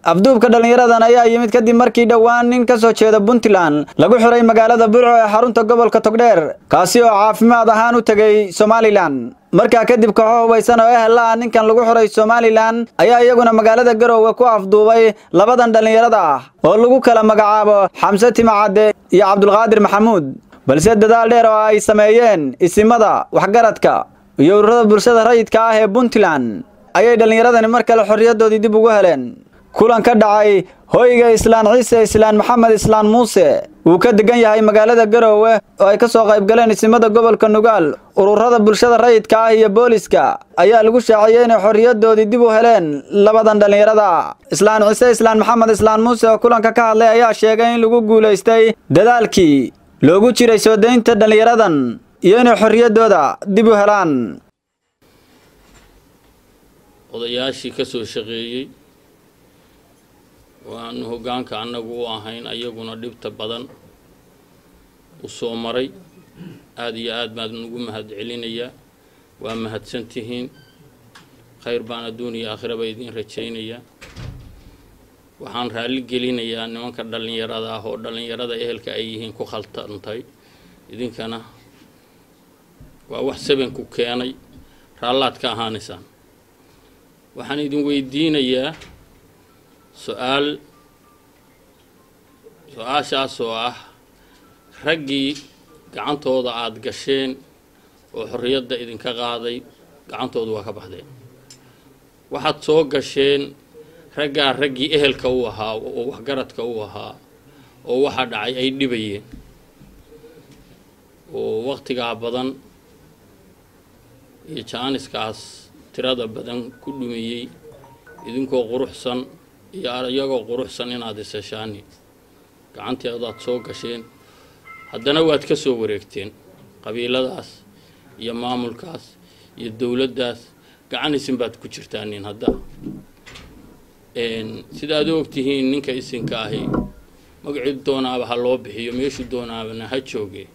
afduubka dhallinyaradan ayaa yimid kadib markii dhowaan nin ka soo jeeda puntland lagu xiray magaalada burco ee xarunta gobolka togdheer kaasi oo caafimaad ahaan u tegey somalilan markaa kadib kooxo hubaysan oo ehel ah ninkan lagu xiray somalilan ayaa iyaguna magaalada garoowe ku afduubay labadan dhallinyarada ah oo lagu kala magacaabo xamse timacadde iyo cabdulqaadir maxamuud balse dadaal dheer oo ay sameeyeen isimada waxgaradka iyo ururada bulshada rayidka ah ee puntland ayay dhallinyaradani mar kale xorriyaddoodii dib ugu heleen kulan ka dhacay hoyga islaan ciise islaan maxamed islaan muuse uu ka degan yahay magaalada garoowe oo ay ka soo qayb galeen isimada gobolka nugaal ururada bulshada rayidka ah iyo booliska ayaa lagu shaaciyey inay xorriyaddoodii dib u heleen labadan dhallinyarada islaan ciise islaan maxamed islaan muuse oo kulanka ka hadlay ayaa sheegay in lagu guulaystay dadaalkii loogu jiray soo daynta dhallinyaradan iyo inay xorriyaddooda dib u helaan odayaashii ka soo shaqeeyey oo aanu hoggaanka annagu u ahayn ayaguna dhibta badan u soo maray aada iyo aad baan ugu mahad celinayaa waa mahadsan tihiin khayr baan adduun iyo aakhiraba idiin rajaynayaa waxaan raalli gelinayaa nimanka dhallinyarada ah oo dhallinyarada ehelka ay yihiin ku khaltantay idinkana waa wax sabanku keenay raallaad ka ahaanaysaan waxaan idin weydiinayaa su-aal su-aashaas oo ah raggii gacantooda aada gasheen oo xorriyadda idinka qaaday gacantooda waa ka baxdeen waxaad soo gasheen raggaa raggii ehelka u ahaa oo waxgaradka u ahaa oo waxaa dhacay ay dhibayeen oo waqtigaa badan iyo jaaniskaas tirada badan ku dhumiyey idinkoo quruxsan iyo iyagoo quruxsan inaad iseshaani gacantii adaad soo gasheen haddana waad ka soo wareegteen qabiiladaas iyo maamulkaas iyo dowladdaas gacan isin baad ku jirtaanin hadda sida aad u ogtihiin ninka isinka ahi magacii doonaaba ha loo bixiyo meeshuu doonaabana ha jooge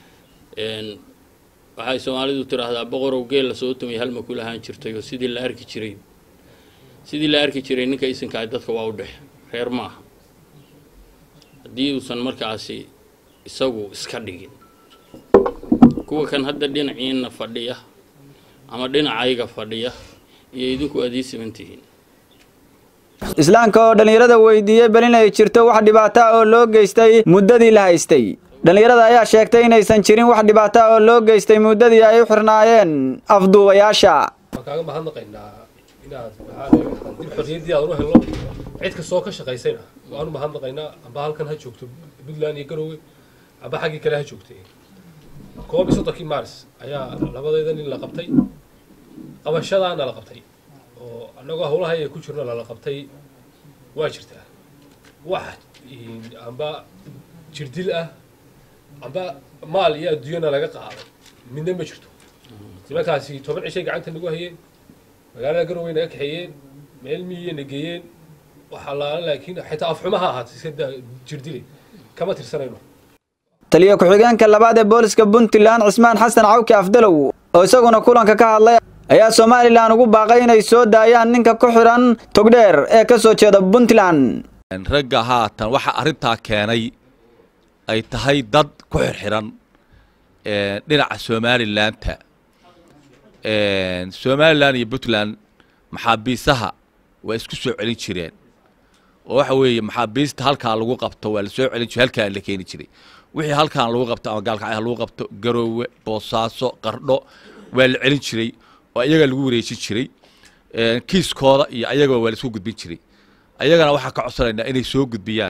waxay soomaalidu tiraahdaa boqorow geel lasoo tumay halma ku lahaan jirtay oo sidii la arki jiray sidii la arki jiray ninka isinka ahi dadka waa u dhex reer ma aha haddii uusan markaasi isagu iska dhigin kuwa kan hadda dhinaciina fadhiya ama dhinacayga fadhiya iyo idinku aad ii siman tihiin islaamka oo dhallinyarada weydiiyey bal inay jirto wax dhibaato ah oo loo geystay muddadii la haystay dhallinyarada ayaa sheegtay inaysan jirin wax dhibaato ah oo loo geystay muddadii ay u xirnaayeen afduubayaasha waan kaaga mahadnaqaynaa inaad maxaa dib xorriyaddii aad u helno cid kastoo ka shaqaysayna waanu mahadnaqaynaa amba halkan ha joogto puntland iyo garoowe amba xaggii kale ha joogtay koob iyo soddonkii maaris ayaa labadayda nin la qabtay qabashadaana la qabtay oo annagoo howlaha ay ku jirno lala qabtay waa jirtaa wax amba jirdil ah amba maal iyo adduunyana laga qaaday midna ma jirto nimankaasi toban cishay gacanta nagu hayeen magaalada garowey naga kaxeeyeen meel miyiya na geeyeen waxaa laala laakiin xitaa afxumaha ahaatay iska jirdile kama tirsanayno taliyo ku-xigeenka labaad ee booliska puntland cismaan xasan cawki afdalow oo isaguna kulanka ka hadlay ayaa somalilan ugu baaqay inay soo daayaan ninka ku xidhan togdheer ee ka soo jeeda puntland ragga haatan waxa arrintaa keenay ay tahay dad ku xirxiran dhinaca somalilaanta somalilan iyo puntland maxaabiisaha waa isku soo celin jireen oo waxa weeye maxaabiista halkaa lagu qabto waa la soo celin jire halkaa la keeni jiray wixii halkaan lagu qabto ama gaalkacyaha lagu qabto garoowe boosaaso qardho waa la celin jiray oo ayaga lagu wareejin jiray kiiskooda iyo ayagaba waa la isku gudbin jiray ayagana waxaa ka codsanaynaa inay soo gudbiyaan